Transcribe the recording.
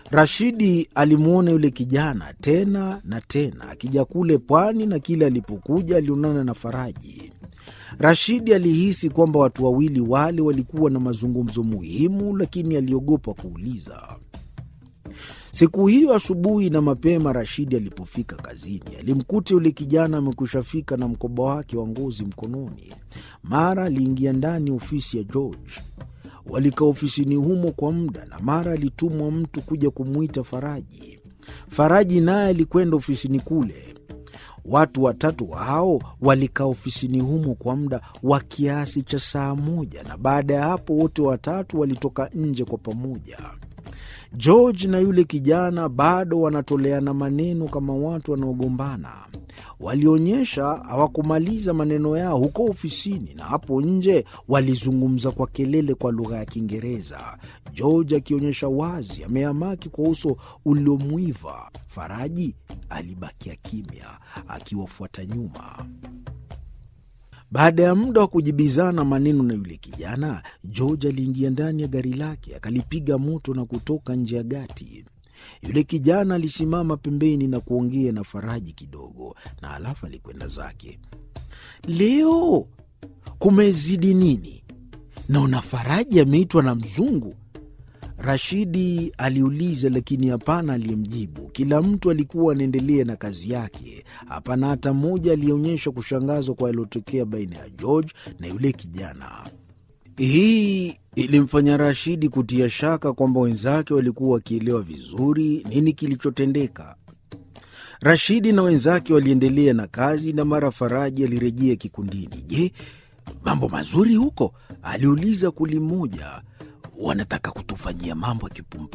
Rashidi alimwona yule kijana tena na tena akija kule pwani, na kila alipokuja alionana na Faraji. Rashidi alihisi kwamba watu wawili wale walikuwa na mazungumzo muhimu, lakini aliogopa kuuliza. Siku hiyo asubuhi na mapema, Rashidi alipofika kazini, alimkuta yule kijana amekwisha fika na mkoba wake wa ngozi mkononi. Mara aliingia ndani ofisi ya George. Walikaa ofisini humo kwa muda, na mara alitumwa mtu kuja kumwita Faraji. Faraji naye alikwenda ofisini kule. Watu watatu hao walikaa ofisini humo kwa muda wa kiasi cha saa moja, na baada ya hapo wote watatu walitoka nje kwa pamoja. George na yule kijana bado wanatoleana maneno kama watu wanaogombana. Walionyesha hawakumaliza maneno yao huko ofisini, na hapo nje walizungumza kwa kelele kwa lugha ya Kiingereza, George akionyesha wazi ameamaki kwa uso uliomwiva. Faraji alibakia kimya akiwafuata nyuma. Baada ya muda wa kujibizana maneno na yule kijana, George aliingia ndani ya gari lake akalipiga moto na kutoka nje ya gati. Yule kijana alisimama pembeni na kuongea na Faraji kidogo, na alafu alikwenda zake. Leo kumezidi nini? Naona Faraji ameitwa na mzungu. Rashidi aliuliza, lakini hapana aliyemjibu. Kila mtu alikuwa anaendelea na kazi yake. Hapana hata mmoja aliyeonyesha kushangazwa kwa yaliyotokea baina ya George na yule kijana. Hii ilimfanya Rashidi kutia shaka kwamba wenzake walikuwa wakielewa vizuri nini kilichotendeka. Rashidi na wenzake waliendelea na kazi, na mara Faraji alirejea kikundini. Je, mambo mazuri huko? aliuliza kuli moja. Wanataka kutufanyia mambo ya kipumba